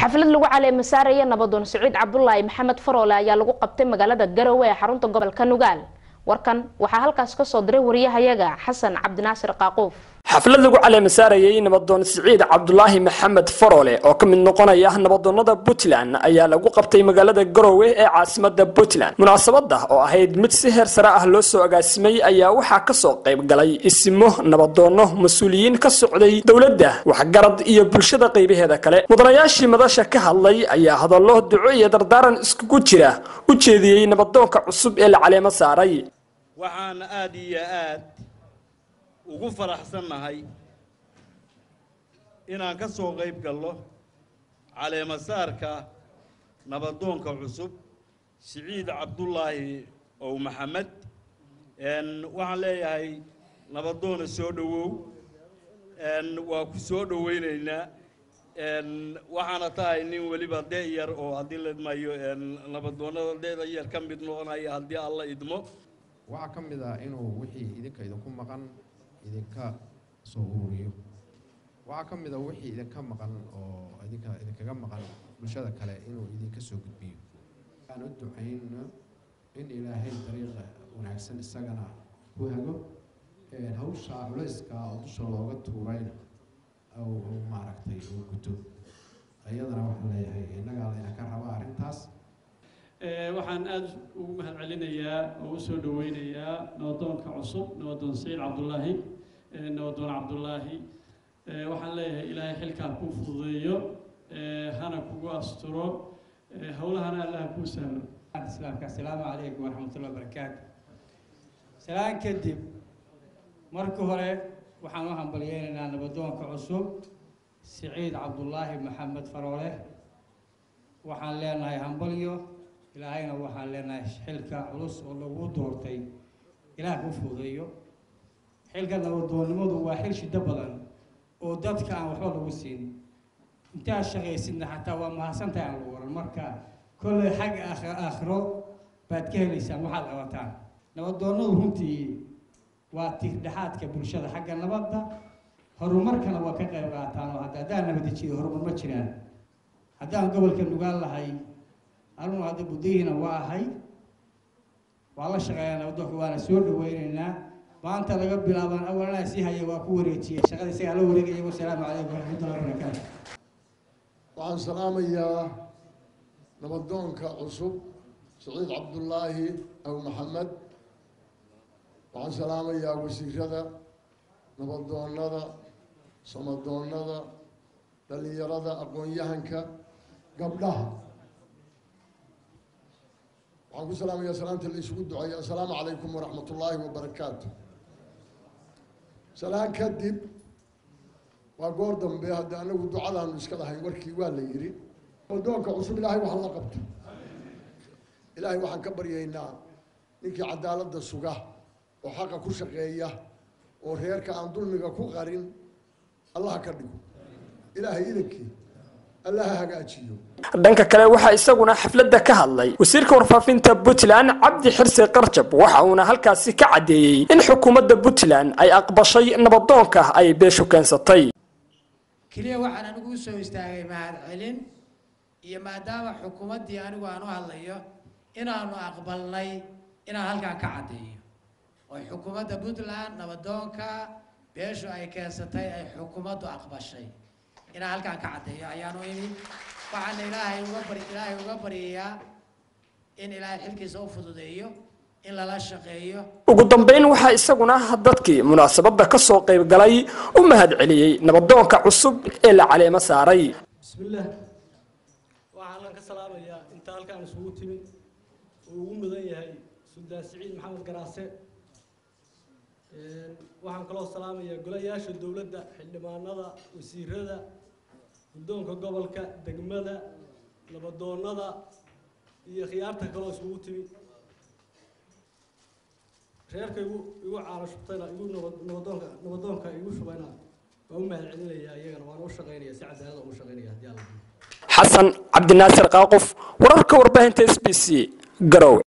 xaflad lagu caleema saaraya nabadoon siciid cabdulaahi maxamed faroole ayaa lagu qabtay magaalada garowe ee xarunta gobolka nugaal warkan waxaa halkaas kasoo diray wariyahayaga xasan cabdinaasir qaaquuf xaflad lagu caleema saarayay nabadoon siciid cabdulaahi maxamed faroole oo ka mid noqonaya nabadoonnada puntland ayaa lagu qabtay magaalada garowe ee caasimada puntland munaasabada oo ahayd mid si heer sare ah loo soo agaasimay ayaa waxaa kasoo qayb galay isimo nabadoonno mas-uuliyiin ka socday dowladda waxgarad iyo bulshada qaybaheeda kale mudanayaashii madasha ka hadlay ayaa hadallo duco iyo dardaaran iskugu jira u jeediyey nabadoonka cusub ee la caleemo saaray waxaan aad iyo aad ugu faraxsannahay inaan ka soo qayb galno caleemasaarka nabadoonka cusub siciid cabdulaahi ow maxamed waxaan leeyahay nabadoona soo dhowow waa ku soo dhowaynaynaa waxaana tahay nin weliba de yar oo haddii la idmayo nabadoonnada deeda yar ka mid noqonaya haddii alla idmo waxaa ka mid ah inuu wixii idinka idinku maqan idinka soo ururiyo waxaa ka mid a wixii idinka maqan oo idinka idinkaga maqan bulshada kale inuu idinka soo gudbiyo aan u ducayno in ilaahay dariiqa wanaagsan isagana ku hago hawsha culayska oo dusha looga tuurayna uu maaragtay uu guto iyadana waxaan leeyahay innagaa layna ka raba arrintaas waxaan aada ugu mahad celinayaa oo u soo dhaweynayaa nabadoonka cusub nabadoon saciid cabdulaahi nabadoon cabdulaahi waxaan leeyahay ilaahay xilkaa kuu fududeeyo hana kugu asturo howlahana allaha kuu sahlo islaamka asalaamu calaykum waraxmatullahi wabarakaatu salaan kadib marka hore waxaan u hambalyeynaynaa nabadoonka cusub siciid cabdulaahi maxamed faroole waxaan leenahay hambalyo ilaahayna waxaan leenahay xilka culus oo lagu doortay ilaah ku fuudeeyo xilka nabadoonnimadu waa xil shiddo badan oo dadka aan waxba lagu siin intaad shaqaysidna xataa waa mahadsantahay aan lagu waran marka kolley xagga aakhiro baad ka helaysaan waxaad qabataan nabadoonnadu runtii waa tiirdhexaadka bulshada xagga nabadda horumarkana waa ka qayb qaataan oo hadda haddaan nabadajiyo horumar ma jiraan haddaan gobolka nugaan lahay anugu hadda buddayhiina waa ahay waa la shaqeeyaa nabadoonka waana soo dhaweynaynaa maanta laga bilaabaan awalnaa sii haya waa ku wareejiyey shaqada isagaa la wareegaya wasalaamu calaykum waraxmatullahi wabarakaatu waxaan salaamayaa nabadoonka cusub saciid cabdulaahi aw maxamed waxaan salaamayaa wasiirada nabadoonnada samadoonnada dhallinyarada aqoon-yahanka gabdhaha waxaan ku salaamayaa salaanta la isugu duceeya assalaamu calaykum waraxmat ullaahi wabarakaatu salaan kadib waa goor dambe hadda anagu ducadaanu iska lahayn warkii waa la yidhi nabadoonka cusub ilaahay waxa la qabto ilaahay waxaan ka baryaynaa ninkii cadaaladda suga oo xaqa ku shaqeeya oo reerka aan dulmiga ku qarin allaha ka dhigo ilaahay idankii allaha hagaajiyo dhanka kale waxaa isaguna xafladda ka hadlay wasiirka warfaafinta puntland cabdi xirse qarjab waxa uuna halkaasi ka caddeeyey in xukuumadda puntland ay aqbashay nabadoonka ay beeshu keensatay keliya waxaan anigu usoo istaagay mahad celin iyo maadaama xukuumaddii anigu aan u hadlayo inaanu aqbalnay inaan halkaan ka caddeeyo oo xukuumadda puntland nabadoonka beeshu ay keensatay ay xukuumaddu aqbashay inaan halkaan ka caddeeyo ayaanu imi waxaana ilaahay uga bari ilaahay uga baryayaa in ilaahay xilkiisa u fududeeyo in lala shaqeeyo ugu dambeyn waxaa isaguna dadkii munaasabadda ka soo qayb galay u mahad celiyey nabadoonka cusub ee la caleemo saaray bismillaah waxaanan ka salaamayaa inta halkaan isugu timi oo ugu mudan yahay suldaan siciid maxamed garaase waxaan kaloo salaamayaa golayaasha dowladda xildhibaanada wasiirada guddoonka gobolka degmada nabadoonnada iyo khiyaarta kaloo isugu timi reerka igu igu caano shubtayna igu nabadoonka nabadoonka igu shubayna waa u mahad celinayaa iyagana waana u shaqaynaya si cadaalada ugu shaqaynaya haddii alla xasan cabdinaasir qaaqof wararka warbaahinta s b c garowe